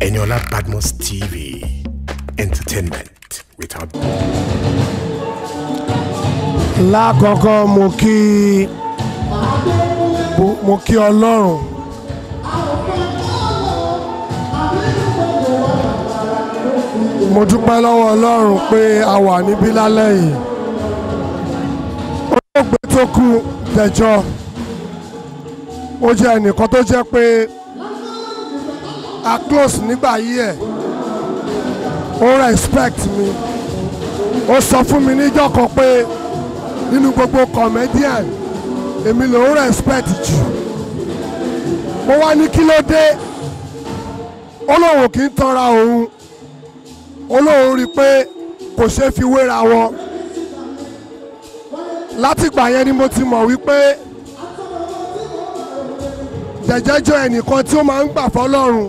Eniola Badmos TV. Entertainment without. lákọ̀ọ́kọ́ mo kí mo kí ọlọ́run mo dúpẹ́ lọ́wọ́ ọlọ́run pé a wà níbí lálẹ́ yìí olóògbé tó kú dẹjọ́ ó jẹ́ ẹnìkan tó jẹ́ pé a close nígbà yí ẹ̀ ó respect mi ó sọ fún mi níjọ́ kan pé nínú gbogbo comedian èmi lòún respect jù mo wá ní kí ló dé ó lóun kì í tanra òun ó lóun rí i pé kò ṣeé fi wéra wọn látìgbà yẹn ni mo ti mọ̀ wípé jẹ̀jẹ̀jọ́ ẹnìkan tí ó máa ń gbà fọlọ́run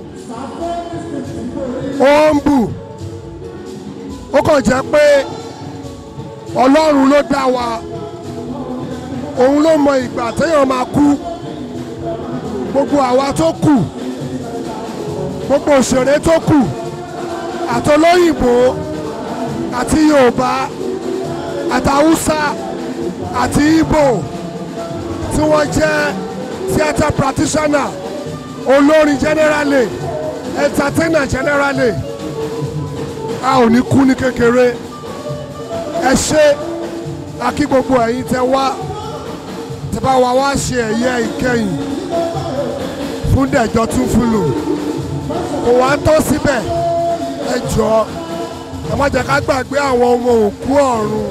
ó ń bù ó kàn jẹ́ pé ọlọ́run ló dá wa òun ló mọ ìgbà téèyàn máa kú gbogbo àwa tó kù gbogbo òṣèré tó kù àtolóyìnbó àti yorùbá àtàwùsá àti ìgbò tí wọ́n jẹ́ theatre practitioner olórin generally entertainer generally a ò ní kú ní kékeré ẹ ṣe akí gbogbo ẹ̀yin tẹ wá tẹ bá wa wá ṣe ẹ̀yẹ ìkẹyìn fún dẹ̀jọ́ tún fúlù kò wá tọ́ síbẹ̀ ẹ jọ ẹ má jẹ́ ká gbàgbé àwọn ọmọ òkú ọ̀run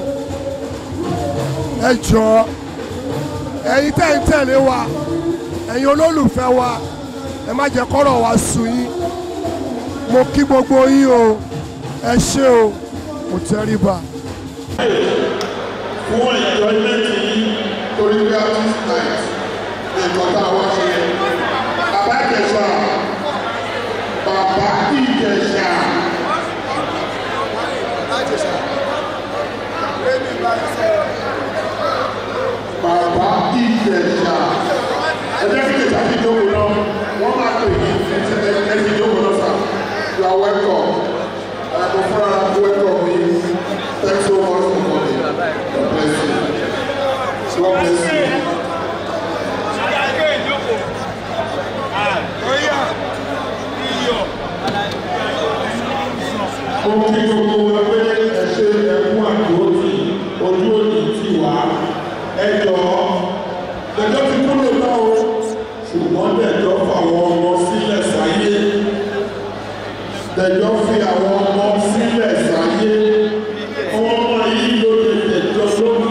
ẹ jọ ẹ̀yin tẹ̀ ń tẹ̀lé wa ẹ̀yin olólùfẹ́ wa ẹ má jẹ́ kọ́rọ̀ wa sùn yín mo kí gbogbo yín o ẹ ṣé o mo tẹríba fún enjoyment yìí torí pé artist night nǹkan tá a wá ṣe bàbá ìjẹsà bàbá ìjẹsà. bàbá ìjẹsà ẹjẹ kí ìjẹsà ti jókòó náà wọn máa pè ní ẹni jókòó náà sà you are welcome ẹ kò fúnra welcome yìí thanks so much for coming God bless you God bless you. mo kí gbogbo wa pé ẹ ṣe ẹkún àdúrótì ojú òní tì wá ẹ jọ lẹjọ ti kúrò náà o ṣùgbọ́n lẹjọ fàwọn ọmọ sílẹ̀ sáyé lẹjọ fi àwọn ọmọ sílẹ̀ sáyé ọmọ ọmọ yìí ló lè lẹjọ lógún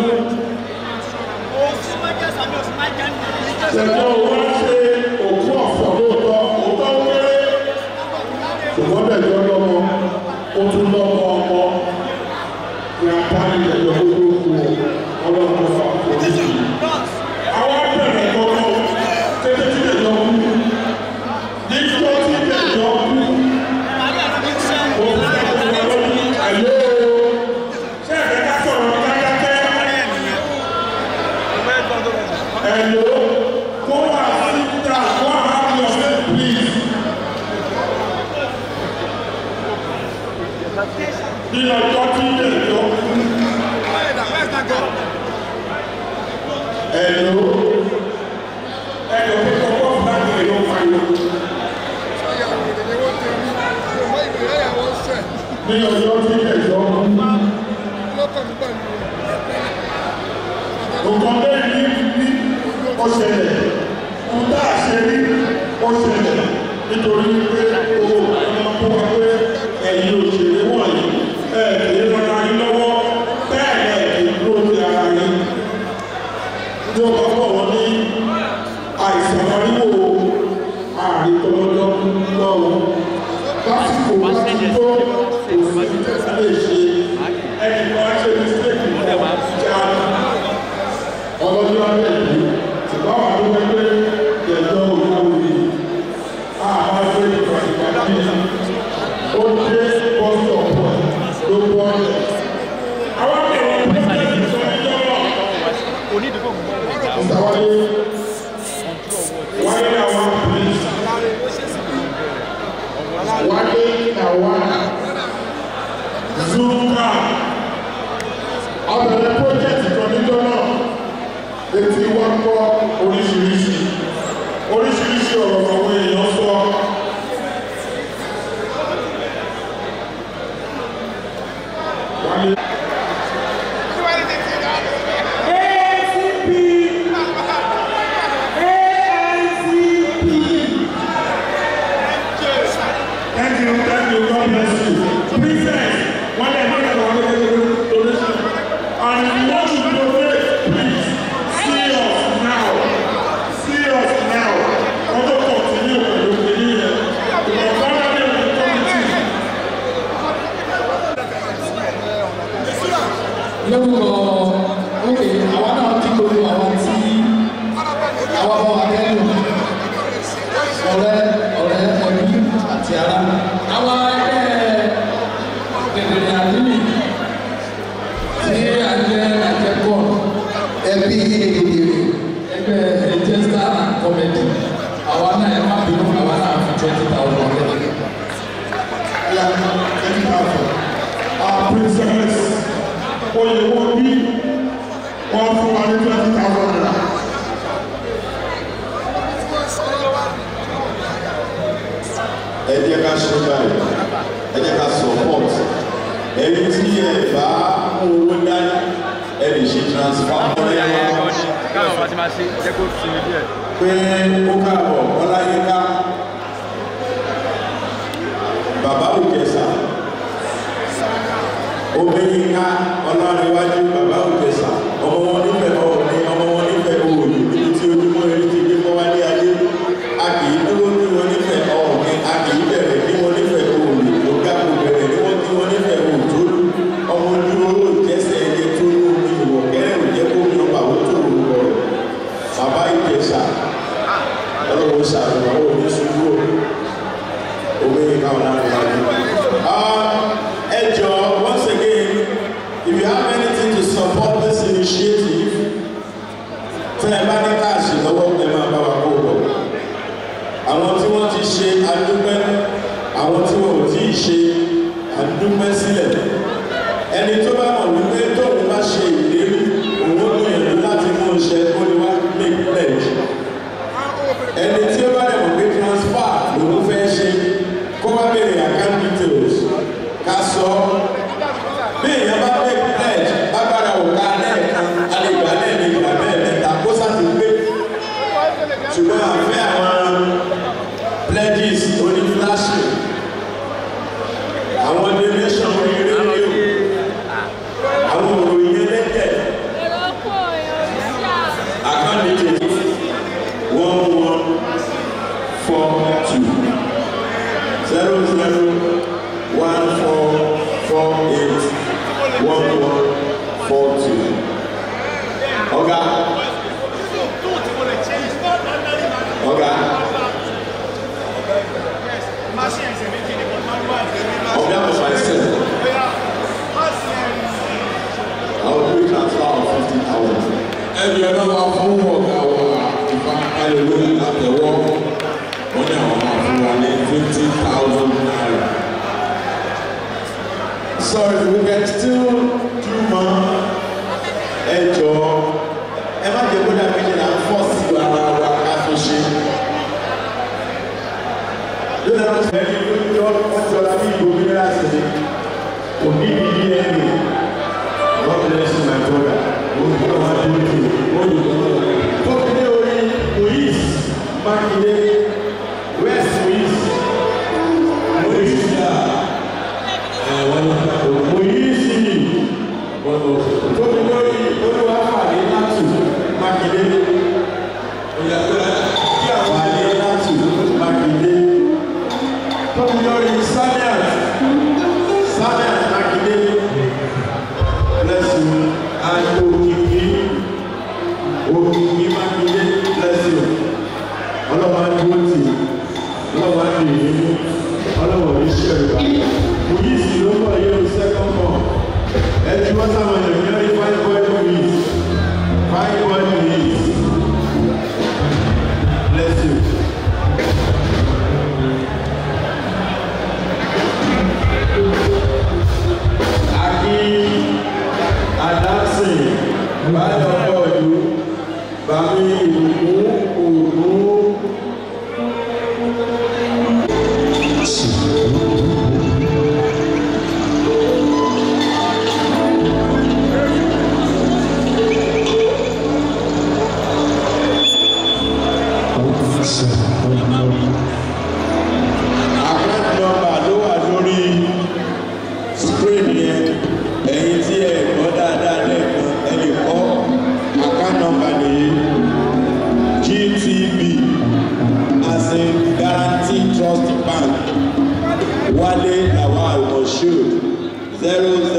lẹjọ wá ṣe òkú ọ̀fọ̀ lóòótọ́ òótọ́ kéré ṣùgbọ́n lẹjọ lọ́mọ ó tún lọ́mọ ọmọ ní apáni lẹjọ lógún kú ọlọ́run ló fà kó ní ìlú. àwọn abẹ̀rẹ̀ kọ́kọ́ tètè tí lẹjọ kú níjọ́ tí lẹjọ kú òun fẹ́ kó wà lọ́dún àlọ́ ṣé ẹ̀fẹ̀ ká sọ̀rọ̀ kájákẹ́ ẹ̀lò kó wà síta kó have your name please. ní ọjọ́ tí lẹjọ kú ẹ̀lò ẹ̀lò pípọ̀ pọ̀ fún láti lè lọ fà yọ. ní ọjọ́ tí lẹjọ kú nǹkan bẹ́ẹ̀ ní ní ó ṣẹlẹ̀ ń tá a ṣe rí ó ṣẹlẹ̀ nítorí pé owó ọmọ tó wá pé ẹ̀yin òṣèré wọ̀nyí ẹ̀ kì í rọra yín lọ́wọ́ bẹ́ẹ̀ ẹ̀ kì í dúró ní ara yín tí ó bá pọ̀ wọ́n ní àìsàn àríwò ààrin tọmọdọ́ lọ́wọ́ lásìkò láti tó òfin tẹ̀sí lè ṣe ẹnì kan ṣe mistake mọ́ já ọlọ́dún abẹ́ ìlú ṣùgbọ́n àwọn àdúgbò pé ìjẹ̀jọ́ olúwo yìí àbá gbé ìgbà ìgbà bí ó dé bọ́sì ọ̀pọ̀ ló bọ́ ẹ̀. àwọn akẹ́kọ̀ọ́ pẹ́ẹ́tẹ́ sọ ẹjọ́ náà. ìsàwáyé wáyé àwọn police wáyé wọ́n fún wa ní twenty thousand naira. ẹ jẹ́ ká ṣe báyìí ẹ jẹ́ ká support ẹni tí ẹ bá mú owó dání ẹ lè ṣe transfer ọ̀rẹ́ wa káwọn bá ti máa ṣe jẹ́ kó sinmi díẹ̀. pé ó káàbọ̀ ọláyíká bàbá òjẹsà obìnrinká ọlọ́rinwájú bàbá òjẹsà ọmọ wọn nífẹ̀ẹ́ ọ̀ọ́ni ọmọ wọn nífẹ̀ẹ́ òòlù níbi tí ojúmọ́ eré ti gbé mọ́ wálé ayé a kì í dúró ní wọn nífẹ̀ẹ́ ọ̀ọ́ni a kì í bẹ̀rẹ̀ ní wọn nífẹ̀ẹ́ òòlù ọ̀gá kò bẹ̀rẹ̀ ní wọn ní wọn nífẹ̀ẹ́ òòtólú ọmọ ojú owó jẹ́sẹ̀ ẹyẹ tó ní omi ìwọ̀ kẹ́rẹ́ òjẹ́ kó mi ọba àwọn tó rò rọ̀ bàbá ìjẹsà ọlọ́wọ́ ṣàlùwà ó ní ṣubú obìnrin káwọn náà wà ní. ẹ jọ once again if you have anything to support this initiative tẹ ẹ bá ní káàṣì lọ́wọ́ ẹ máa bá wa kó o bọ̀. àwọn tí wọ́n ti ṣe adúpẹ́ àwọn tí wọ́n ò tí ì ṣe adúpẹ́ sílẹ̀ ẹni tó bá mọ̀ wípé tóun bá ṣe ìlérí òun ó gbìyànjú láti mú iṣẹ́ kó ní wá make pledge ẹni tí ó bá dẹ̀ mọ̀ pé transfer lòun fẹ́ ṣe kó wá béèrè account details ká sọ bí èèyàn bá make pledge agbára òkà lẹ́ẹ̀kan alẹ́gbà lẹ́ẹ̀mejì abẹ́ẹ̀ mẹ́ta kó sáti gbé ṣùgbọ́n àfẹ́ àwọn pledges oní flashing àwọn donation orí rédíò àwọn òròyìn ẹlẹ́tẹ̀ account details one one four two zero zero one four four eight one one four two. Ọ̀gá. Ọ̀gá. Ọ̀gá was myself. I will do a transfer of fifty thousand. ẹbí ẹ bá wà fún ọ̀gá wa ìfà hallelujah látẹ̀wọ́ wọ́n ní àwọn máa fún wa ní twenty thousand naira. Sorry, we can still do more. Ẹ jọ ẹ má jẹ́ kó dàbí ṣe là ń fọ́ sí ara wa ká tó ṣe. Yóò dáná sí ẹni tó ń jọ ọjọ́ la bí ìbò mineral sí ni. Kò ní ìdí ẹni. God bless you my brother. Mo ń bọ̀ wá dé ojú. Mo ń bọ̀ wá dé ojú. Tókìdé orí Moyis Mákindé West Moyis. Moyis yà. Moyisi tóbi lórí olúwàfàdé látù mákindé kí àwọn àdé látù mákindé tóbi lórí saniat saniat mákindé lẹ́sìn àti òkìkí òkìkí mákindé lẹ́sìn ọlọ́wọ́ adúgbò tì ọlọ́wọ́ adúgbò yìí ọlọ́wọ́ ní sẹ́ẹ̀rì Moyisi ló bọ̀ yóò second born ẹtí wọ́n sáwọn ènìyàn ní five point minutes five point minutes bless you. Aki Adamson Báyọ̀ Bọ́ọ̀lù Bàmí Ìbùkún Ògún. account number ló wà lórí screen yẹn ẹ̀yin tí ẹ gbọ́ dáadáa lẹ́ẹ̀kan ẹ lè kọ́ account number nìyí gtb as in guarantee trust bank wálé lawal moshood zero